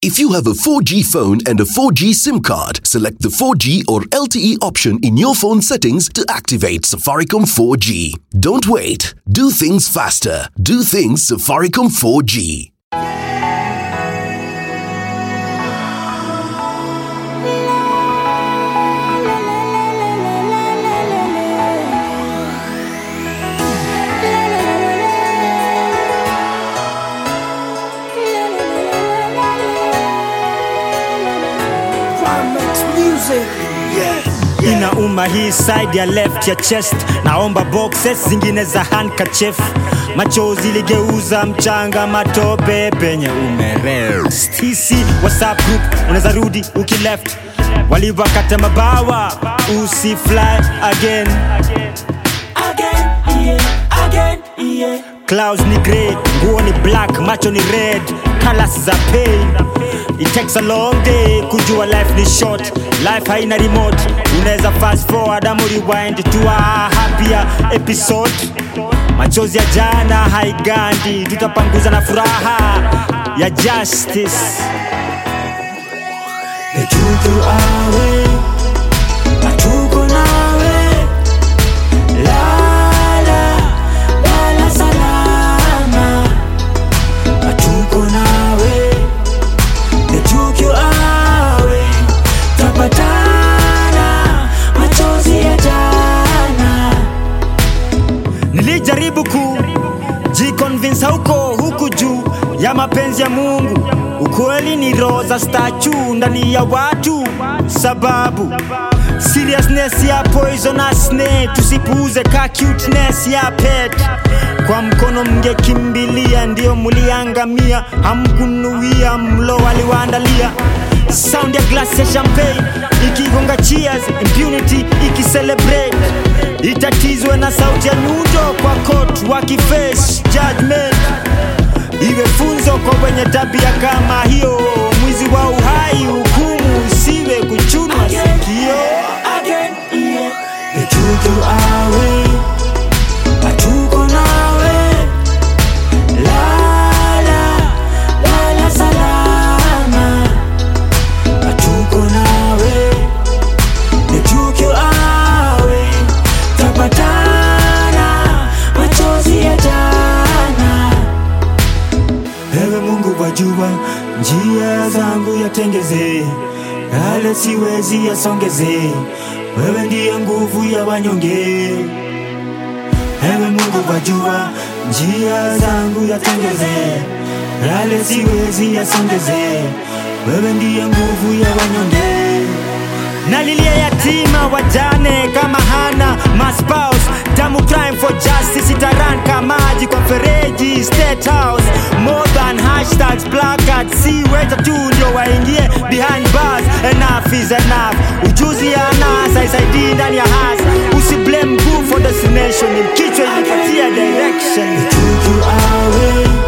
If you have a 4G phone and a 4G SIM card, select the 4G or LTE option in your phone settings to activate Safaricom 4G. Don't wait. Do things faster. Do things Safaricom 4G. inauma hii side ya left ya chest naomba boxes zingine za handkerchief machozi ligeuza mchanga matope penye umerest hisi whatsapp group unaweza rudi ukileft walivakata mabawa usi fly again again, yeah, again, yeah. clouds ni grey nguo ni black macho ni red colors za pain it takes a long day kujua life ni short life haina remote unaweza fast forward ama rewind to a happier episode machozi ya jana haigandi tutapanguza na furaha ya justice Etuko awe Atuko nawe Lala Lala salama Atuko nawe Etuko awe Tapatana Machozi ya jana Nilijaribu ku jiconvince huko huku juu ya mapenzi ya Mungu. Ukweli ni roho za statue ndani ya watu, sababu seriousness ya poisonousness tusipuuze ka cuteness ya pet. Kwa mkono mngekimbilia, ndio muliangamia, hamkunuia mlo waliwaandalia sound ya glass ya champagne ikigonga cheers impunity ikicelebrate itatizwe na sauti ya nyundo kwa court wakiface judgment iwe funzo kwa wenye tabia kama hiyo mwizi wa uhai hukumu usiwe kuchunwa sikio Etuko awe atuko nawe lala lala salama atuko nawe etuko awe tapatana machozi ya jana ewe mungu wajua njia zangu yatengeze yale siwezi yasongeze wewe ndiye nguvu ya wanyonge ewe mungu wajua njia zangu yatengeze yale siwezi yasongeze wewe ndiye nguvu ya wanyonge nalilia yatima wajane kama hana maspaus damu crime for justice itaran kamaji kwa fereji state house more than hashtags placards si weta tu ndio waingie behind bars enough is enough ujuzi ya nasa isaidii ndani ya hasa usiblame mguu for destination ni kichwa ilipatia direction Tutu awe